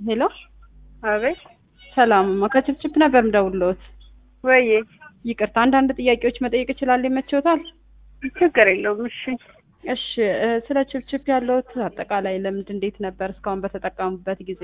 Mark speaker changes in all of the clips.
Speaker 1: ሄሎ
Speaker 2: አቤት
Speaker 1: ሰላምማ ከችፕችፕ ነበር ምደውልዎት።
Speaker 2: ወይዬ
Speaker 1: ይቅርታ አንዳንድ ጥያቄዎች መጠየቅ እችላለሁ? ይመችዎታል?
Speaker 2: ችግር የለውም። እሺ
Speaker 1: እሺ እ ስለ ችፕችፕ ያለዎት አጠቃላይ ልምድ እንዴት ነበር እስካሁን በተጠቀሙበት ጊዜ?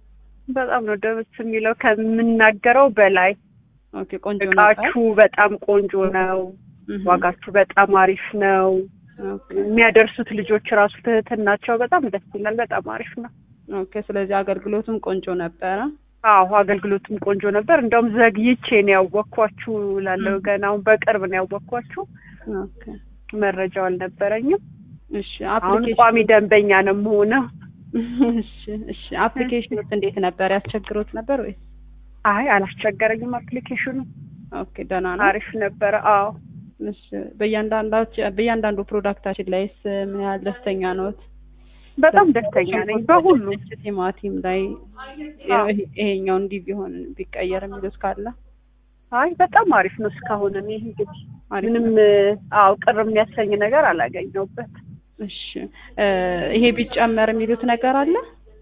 Speaker 2: በጣም ነው ደስ የሚለው ከምናገረው በላይ
Speaker 1: ኦኬ ቆንጆ ነበር።
Speaker 2: እቃችሁ በጣም ቆንጆ ነው።
Speaker 1: እህ፣
Speaker 2: ዋጋችሁ በጣም አሪፍ ነው።
Speaker 1: ኦኬ
Speaker 2: የሚያደርሱት ልጆች ራሱ ትህትናቸው በጣም ደስ ይላል። በጣም አሪፍ ነው።
Speaker 1: ኦኬ። ስለዚህ አገልግሎቱም ቆንጆ ነበረ።
Speaker 2: አዎ አገልግሎቱም ቆንጆ ነበር። እንደውም ዘግይቼ ነው ያወቅኳችሁ ላለው ገና አሁን በቅርብ ነው ያወቅኳችሁ።
Speaker 1: ኦኬ
Speaker 2: መረጃው አልነበረኝም።
Speaker 1: እሺ
Speaker 2: አሁን
Speaker 1: አፕሊኬሽን
Speaker 2: ቋሚ ደንበኛ ነው የምሆነው።
Speaker 1: እሺ እሺ አፕሊኬሽኑስ እንዴት ነበር? ያስቸግሮት ነበር ወይስ?
Speaker 2: አይ አላስቸገረኝም። አፕሊኬሽኑ
Speaker 1: ኦኬ ደህና ነው።
Speaker 2: አሪፍ ነበረ። አዎ
Speaker 1: እሺ በእያንዳንዳች በእያንዳንዱ ፕሮዳክታችን ላይስ ምን ያህል ደስተኛ ነዎት?
Speaker 2: በጣም ደስተኛ ነኝ በሁሉ
Speaker 1: ቲማቲም ላይ
Speaker 2: አዎ።
Speaker 1: ይሄ- ይሄኛው እንዲህ ቢሆን ቢቀየር የሚሉት ካለ
Speaker 2: አይ በጣም አሪፍ ነው። እስካሁን እኔ እንግዲህ
Speaker 1: አሪፍ
Speaker 2: ምንም አዎ ቅር የሚያሰኝ ነገር አላገኘሁበት።
Speaker 1: እሺ እ ይሄ ቢጨመር የሚሉት ነገር አለ?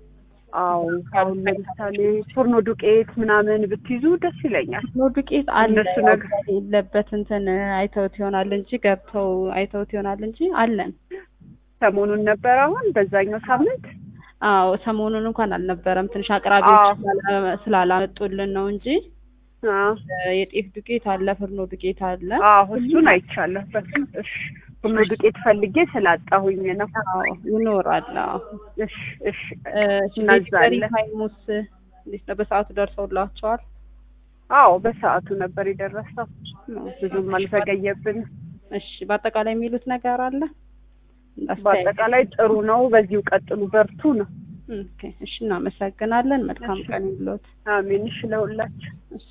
Speaker 2: አዎ አሁን ለምሳሌ ፉርኖ ዱቄት ምናምን ብትይዙ ደስ ይለኛል።
Speaker 1: ኖ ዱቄት አለ
Speaker 2: እነሱ ነገር-
Speaker 1: የለበት እንትን አይተውት ይሆናል እንጂ ገብተው አይተውት ይሆናል እንጂ አለን።
Speaker 2: ሰሞኑን ነበር አሁን በዛኛው ሳምንት
Speaker 1: አዎ ሰሞኑን እንኳን አልነበረም። ትንሽ አቅራቢዎች
Speaker 2: አዎ።
Speaker 1: ስላላ- ስላላመጡልን ነው እንጂ
Speaker 2: አዎ
Speaker 1: እ የጤፍ ዱቄት አለ፣ ፍርኖ ዱቄት አለ።
Speaker 2: አዎ እሱን አይቻለሁ። በስመ እሺ ፉርኖ ዱቄት ፈልጌ ስላጣሁኝ ነው።
Speaker 1: አዎ ይኖራል። አዎ
Speaker 2: እሺ እሺ
Speaker 1: እ
Speaker 2: እናዛለን።
Speaker 1: ዴሊቨሪ ታይሙስ እንዴት ነው? በሰዓቱ ደርሰውላቸዋል?
Speaker 2: አዎ በሰዓቱ ነበር የደረሰው። ብዙም አልዘገየብን።
Speaker 1: እሺ በአጠቃላይ የሚሉት ነገር አለ? እንዳስተያየት።
Speaker 2: በአጠቃላይ ጥሩ ነው። በዚሁ ቀጥሉ፣ በርቱ ነው።
Speaker 1: ኦኬ እሺ እናመሰግናለን። መልካም
Speaker 2: እሺ።
Speaker 1: ቀን ይሁንልዎት።
Speaker 2: አሜን። እሺ ለሁላችሁ
Speaker 1: እሺ